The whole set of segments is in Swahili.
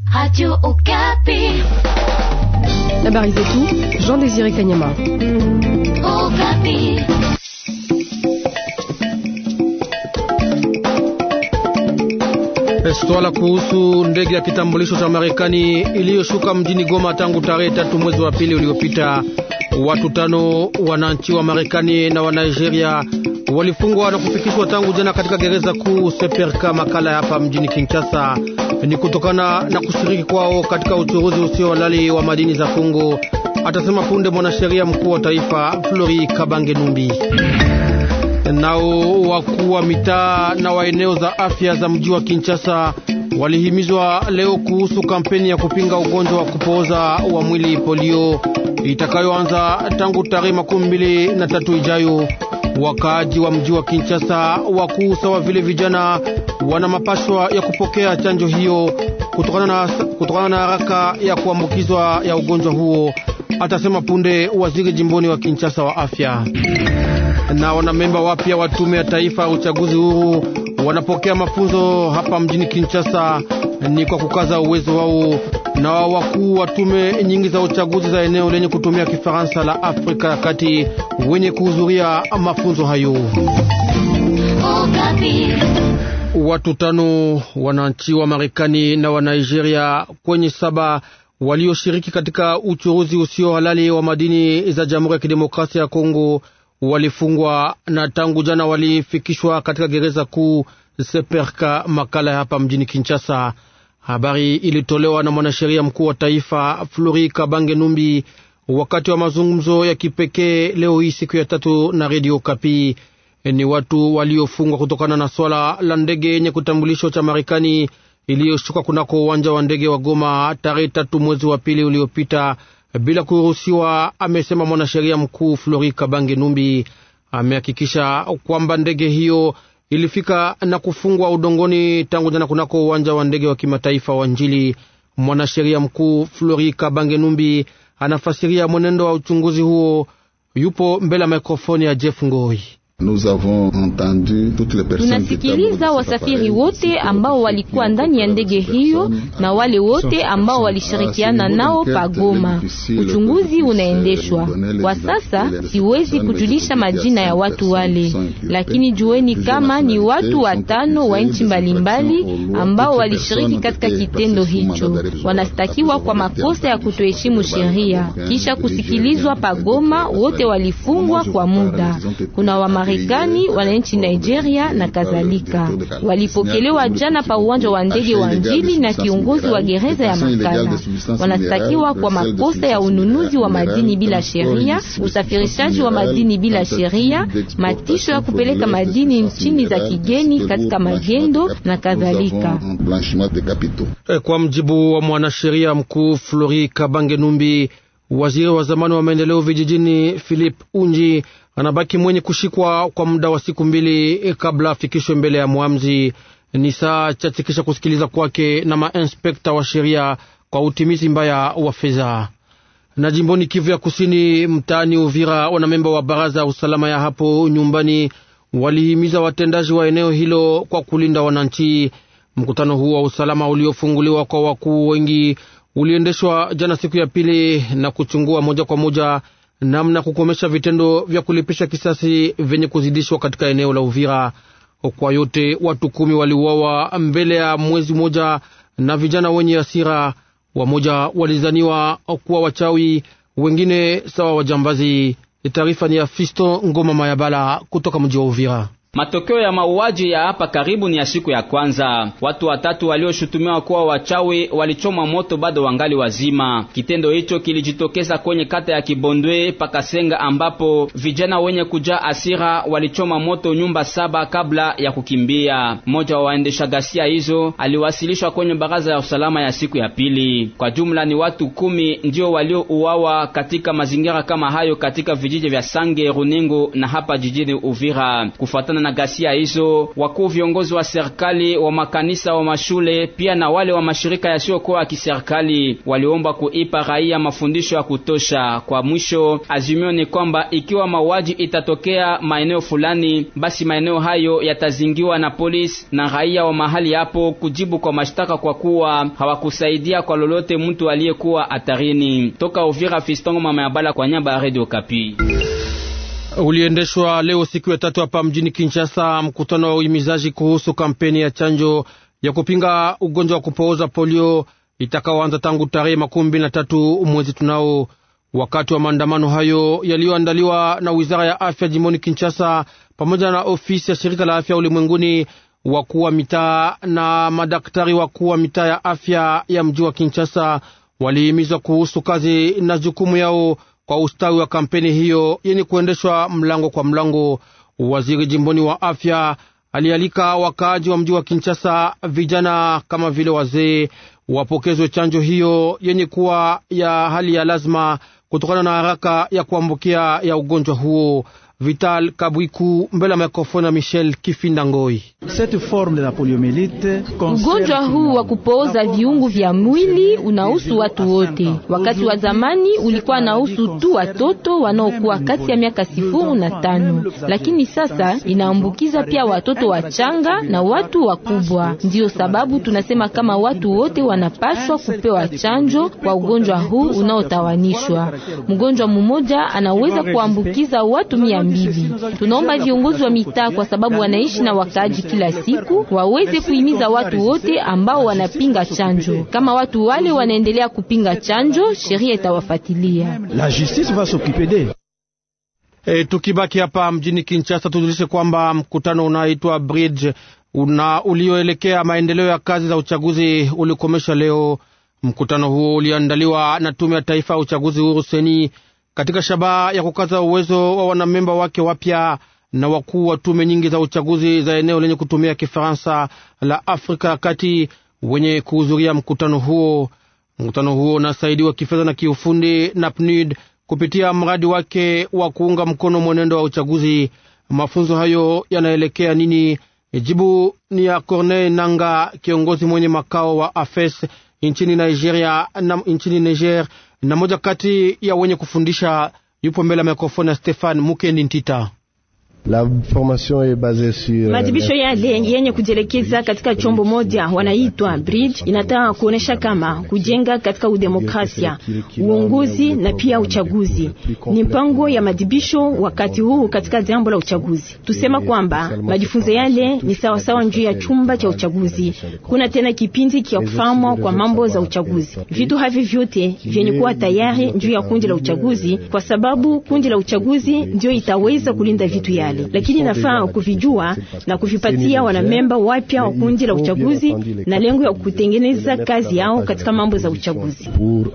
Radio Okapi. Habari zetu Jean Désiré Kanyama. Okapi. Swala kuhusu ndege ya kitambulisho cha Marekani iliyoshuka mjini Goma tangu tarehe tatu mwezi wa pili uliopita. Watu tano wananchi wa Marekani na wa Nigeria walifungwa na kufikishwa tangu jana katika gereza kuu Seperka Makala hapa mjini Kinshasa. Ni kutokana na kushiriki kwao katika uchuruzi usio halali wa madini za Kongo, atasema punde mwanasheria mkuu wa taifa Flori Kabange Numbi. Nao wakuu wa mitaa na wa eneo za afya za mji wa Kinshasa walihimizwa leo kuhusu kampeni ya kupinga ugonjwa wa kupooza wa mwili polio itakayoanza tangu tarehe makumi mbili na tatu ijayo. Wakaaji wa mji wa Kinshasa, wakuu sawa vile vijana, wana mapashwa ya kupokea chanjo hiyo kutokana na, kutokana na haraka ya kuambukizwa ya ugonjwa huo, atasema punde waziri jimboni wa Kinshasa wa afya na wanamemba wapya wa tume ya taifa ya uchaguzi huru wanapokea mafunzo hapa mjini Kinshasa, ni kwa kukaza uwezo wao na wakuu wa tume nyingi za uchaguzi za eneo lenye kutumia Kifaransa la Afrika ya Kati wenye kuhudhuria mafunzo hayo. Watu tano wananchi wa Marekani na wa Nigeria kwenye saba walioshiriki katika uchuruzi usio halali wa madini za Jamhuri ya Kidemokrasia ya Kongo walifungwa na tangu jana walifikishwa katika gereza kuu Seperka Makala hapa mjini Kinshasa. Habari ilitolewa na mwanasheria mkuu wa taifa Flori Kabange Numbi wakati wa mazungumzo ya kipekee leo hii siku ya tatu na redio Kapi. Ni watu waliofungwa kutokana na swala la ndege yenye kutambulisho cha Marekani iliyoshuka kunako uwanja wa ndege wa Goma tarehe tatu mwezi wa pili uliopita bila kuruhusiwa, amesema mwanasheria mkuu Flori Kabange Numbi. Amehakikisha kwamba ndege hiyo ilifika na kufungwa udongoni tangu jana kunako uwanja wa ndege wa kimataifa wa Njili. Mwanasheria mkuu Flori Kabange Numbi anafasiria mwenendo wa uchunguzi huo. Yupo mbele ya mikrofoni ya Jeff Ngoi. Tunasikiliza wasafiri wote ambao walikuwa ndani ya ndege hiyo na wale wote ambao walishirikiana nao pagoma. Uchunguzi unaendeshwa kwa sasa. Siwezi kujulisha majina ya watu wale, lakini jueni kama ni watu watano wa nchi mbalimbali ambao walishiriki katika kitendo hicho. Wanastakiwa kwa makosa ya kutoheshimu sheria. Kisha kusikilizwa pagoma, wote walifungwa kwa muda. Kuna wa Marekani, wananchi Nigeria na kadhalika walipokelewa jana pa uwanja wa ndege wa Njili na kiongozi wa gereza ya Makala. Wanastakiwa kwa makosa ya ununuzi wa madini bila sheria, usafirishaji wa madini bila sheria, matisho ya kupeleka madini nchini za kigeni katika magendo na kadhalika. Kwa mjibu wa mwanasheria mkuu Flori Kabange Numbi, waziri wa zamani wa maendeleo vijijini Philip Unji anabaki mwenye kushikwa kwa muda wa siku mbili kabla afikishwe mbele ya mwamzi. Ni saa chache kisha kusikiliza kwake na mainspekta wa sheria kwa utimizi mbaya wa fedha. Na jimboni Kivu ya Kusini, mtaani Uvira, wanamemba wa baraza ya usalama ya hapo nyumbani walihimiza watendaji wa eneo hilo kwa kulinda wananchi. Mkutano huu wa usalama uliofunguliwa kwa wakuu wengi uliendeshwa jana siku ya pili na kuchungua moja kwa moja namna kukomesha vitendo vya kulipisha kisasi vyenye kuzidishwa katika eneo la Uvira. Kwa yote watu kumi waliuawa mbele ya mwezi mmoja na vijana wenye hasira. Wamoja walizaniwa kuwa wachawi, wengine sawa wajambazi. Taarifa ni ya Fisto Ngoma Mayabala kutoka mji wa Uvira. Matokeo ya mauaji ya hapa karibu ni ya siku ya kwanza. Watu watatu walioshutumiwa kuwa wachawi walichomwa moto bado wangali wazima. Kitendo hicho kilijitokeza kwenye kata ya Kibondwe Pakasenga, ambapo vijana wenye kujaa asira walichoma moto nyumba saba kabla ya kukimbia. Mmoja wa waendesha ghasia hizo aliwasilishwa kwenye baraza ya usalama ya siku ya pili. Kwa jumla ni watu kumi ndio waliouawa katika mazingira kama hayo katika vijiji vya Sange, Runingo na hapa jijini Uvira kufuatana kufuatana na ghasia hizo, wakuu viongozi wa serikali, wa makanisa, wa mashule pia na wale wa mashirika yasiyokuwa ya kiserikali waliomba kuipa raia mafundisho ya kutosha. Kwa mwisho, azimio ni kwamba ikiwa mauaji itatokea maeneo fulani, basi maeneo hayo yatazingiwa na polisi na raia wa mahali hapo kujibu kwa mashtaka kwa kuwa hawakusaidia kwa lolote mtu aliyekuwa hatarini. Toka Uvira, Fistongo mama ya bala kwa nyamba ya Radio Kapi. Uliendeshwa leo siku ya tatu hapa mjini Kinshasa mkutano wa uhimizaji kuhusu kampeni ya chanjo ya kupinga ugonjwa wa kupooza polio itakaoanza tangu tarehe makumi mbili na tatu mwezi tunao. Wakati wa maandamano hayo yaliyoandaliwa na wizara ya afya jimboni Kinshasa pamoja na ofisi ya shirika la afya ulimwenguni, wakuu wa mitaa na madaktari wakuu wa mitaa ya afya ya mji wa Kinshasa walihimizwa kuhusu kazi na jukumu yao kwa ustawi wa kampeni hiyo yenye kuendeshwa mlango kwa mlango. Waziri jimboni wa afya alialika wakaaji wa mji wa Kinshasa, vijana kama vile wazee, wapokezwe chanjo hiyo yenye kuwa ya hali ya lazima kutokana na haraka ya kuambukia ya ugonjwa huo. Vital Kabwiku mbele ya mikrofoni ya Michel Kifinda Ngoi. Ugonjwa huu wa kupooza viungu vya mwili unahusu watu wote. Wakati wa zamani ulikuwa nahusu tu watoto wanaokuwa kati ya miaka sifuru na tano, lakini sasa inaambukiza pia watoto wachanga na watu wakubwa. Ndiyo sababu tunasema kama watu wote wanapaswa kupewa chanjo kwa ugonjwa huu unaotawanishwa. Mgonjwa mmoja anaweza kuambukiza watu mia mbili. Tunaomba viongozi wa mitaa, kwa sababu wanaishi na wakaaji kila siku, waweze kuhimiza watu wote ambao wanapinga chanjo. Kama watu wale wanaendelea kupinga chanjo, sheria itawafuatilia. La justice va s'occuper d'eux. E, tukibaki hapa mjini Kinshasa tujulishe kwamba mkutano unaitwa Bridge una ulioelekea maendeleo ya kazi za uchaguzi ulikomesha leo. Mkutano huo uliandaliwa na tume ya taifa ya uchaguzi huru seni katika shabaha ya kukaza uwezo wa wanamemba wake wapya na wakuu wa tume nyingi za uchaguzi za eneo lenye kutumia Kifaransa la Afrika ya Kati wenye kuhudhuria mkutano huo. Mkutano huo unasaidiwa kifedha na kiufundi na PNUD kupitia mradi wake wa kuunga mkono mwenendo wa uchaguzi. Mafunzo hayo yanaelekea nini? Jibu ni ya Corneille Nanga, kiongozi mwenye makao wa AFES nchini Nigeria na nchini Niger, na moja kati ya wenye kufundisha. Yupo mbele ya mikrofoni ya Stefan Mukendi Ntita. La formation est basée sur madibisho yale yenye kujielekeza katika chombo moja wanaitwa bridge, inataka kuonesha kama kujenga katika udemokrasia, uongozi na pia uchaguzi. Ni mpango ya madibisho wakati huu katika jambo la uchaguzi. Tusema kwamba majifunzo yale ni sawasawa njuu ya chumba cha uchaguzi. Kuna tena kipindi kia kufahamwa kwa mambo za uchaguzi. Vitu havi vyote vyenye kuwa tayari njuu ya kundi la uchaguzi, kwa sababu kundi la uchaguzi ndio itaweza kulinda vitu yale lakini nafaa kuvijua na kuvipatia wanamemba wapya wa kundi la uchaguzi na lengo ya kutengeneza kazi yao katika mambo za uchaguzi.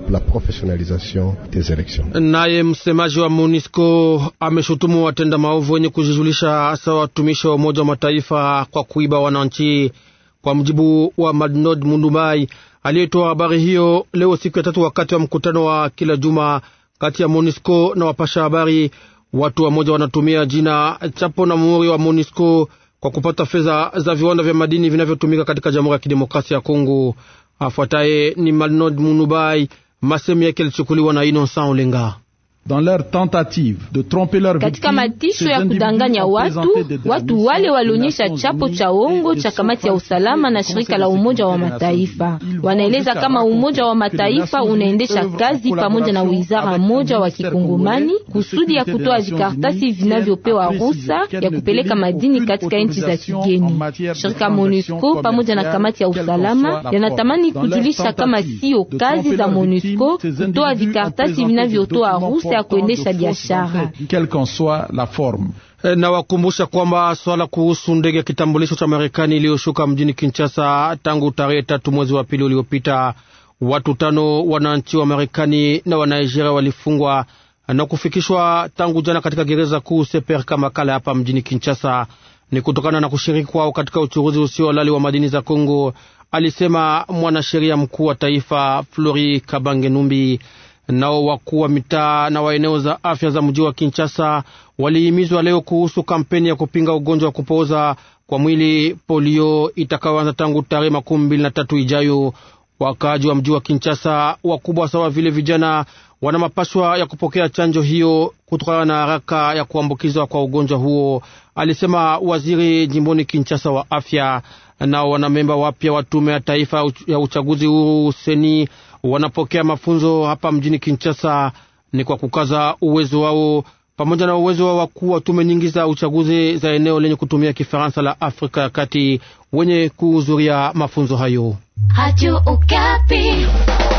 Naye msemaji wa MONUSCO ameshutumu watenda maovu wenye kujijulisha hasa watumishi wa Umoja wa Mataifa kwa kuiba wananchi. Kwa mjibu wa Madnod Mundumbai aliyetoa habari hiyo leo siku ya tatu wakati wa mkutano wa kila juma kati ya MONUSCO na wapasha habari watu wamoja wanatumia jina chapo na muhuri wa MONUSCO kwa kupata fedha za viwanda vya madini vinavyotumika katika Jamhuri ya Kidemokrasia ya Kongo. Afuataye ni Malnod Munubai, masemu yake yalichukuliwa na Innocent Olenga. Katika matisho ya kudanganya watu, watu wale walionyesha chapo cha ongo cha kamati ya usalama na shirika la Umoja wa Mataifa. Wanaeleza kama Umoja wa Mataifa unaendesha kazi pamoja na wizara moja wa kikongomani kusudi ya kutoa vikartasi vinavyopewa ruhusa ya kupeleka madini katika nchi za kigeni. Shirika MONUSCO pamoja na kamati ya usalama yanatamani kujulisha kama sio kazi za MONUSCO kutoa vikartasi vinavyotoa ruhusa ya kuendesha biashara. Na wakumbusha kwamba swala kuhusu ndege ya kitambulisho cha Marekani iliyoshuka mjini Kinshasa tangu tarehe tatu mwezi wa pili uliopita, watu tano wananchi wa Marekani na wa Nigeria walifungwa na kufikishwa tangu jana katika gereza kuu Seper Makala hapa mjini Kinshasa. Ni kutokana na kushiriki kwao katika uchuruzi usio halali wa madini za Kongo, alisema mwanasheria mkuu wa taifa Flori Kabange Numbi. Nao wakuu wa mitaa na wa eneo za afya za mji wa Kinshasa walihimizwa leo kuhusu kampeni ya kupinga ugonjwa wa kupooza kwa mwili polio itakayoanza tangu tarehe makumi mbili na tatu ijayo. Wakaaji wa mji wa Kinshasa, wakubwa sawa vile vijana, wana mapashwa ya kupokea chanjo hiyo kutokana na haraka ya kuambukizwa kwa ugonjwa huo, alisema waziri jimboni Kinshasa wa afya. Nao wanamemba wapya wa tume ya taifa ya uchaguzi huru seni wanapokea mafunzo hapa mjini Kinshasa, ni kwa kukaza uwezo wao pamoja na uwezo wa wakuu wa tume nyingi za uchaguzi za eneo lenye kutumia Kifaransa la Afrika ya Kati wenye kuhudhuria mafunzo hayo. Radio Okapi.